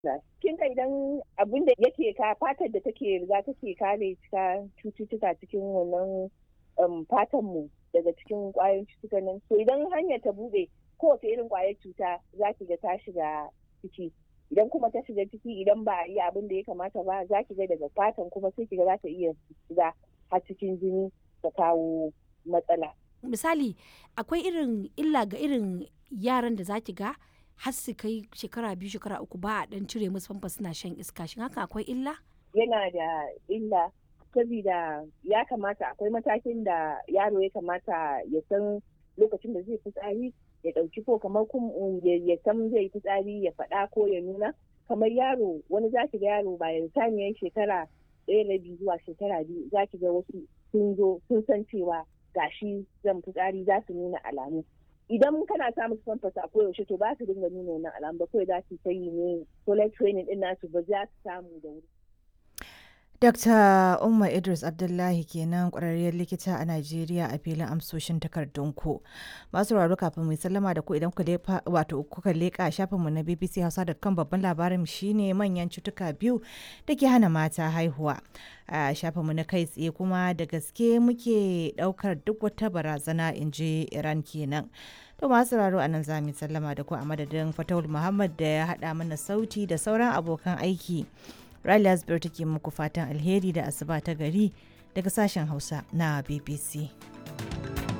kin ga idan abin da yake ka fatar da take riga take kare ta cututtuka cikin wannan fatan mu daga cikin kwayoyin cututtukan nan to idan hanyar ta bude kowace irin kwayar cuta za ki ga ta shiga ciki idan kuma ta shiga ciki idan ba a yi abin da ya kamata ba za ki ga daga fatan kuma sai ki ga za ta iya shiga har cikin jini ta kawo matsala misali akwai irin illa ga irin yaran da za ki ga har su kai shekara biyu shekara uku ba a dan cire musu famfa suna shan iska shin haka akwai illa yana da illa saboda ya kamata akwai matakin da yaro ya kamata ya san lokacin da zai fitsari ya ɗauki ko kamar ya san zai fitsari ya faɗa ko ya nuna kamar yaro wani za ki ga yaro bayan saniyar shekara ɗaya da biyu zuwa shekara biyu za ki ga wasu sun zo sun san cewa gashi zan fitsari za su nuna alamu idan kana sa musu famfas a koyaushe to ba su dinga nuna wannan alamu ba kawai za su ta yi ne toilet training din nasu ba za su samu da wuri. Dr. Umma Idris Abdullahi kenan kwararriyar likita a Najeriya a filin amsoshin takardunku. Masu raro kafin mai sallama da ku idan wato kuka leƙa shafinmu na BBC Hausa.com babban labarin shine manyan cutuka biyu da ke hana mata haihuwa. A shafinmu na kai tsaye kuma da gaske muke ɗaukar duk wata barazana in ji Iran kenan. To masu raro a nan za mu sallama da ku a madadin Fatawul Muhammad da ya haɗa mana sauti da sauran abokan aiki. Riley Asbir take muku fatan alheri da asuba ta gari daga sashen Hausa na BBC.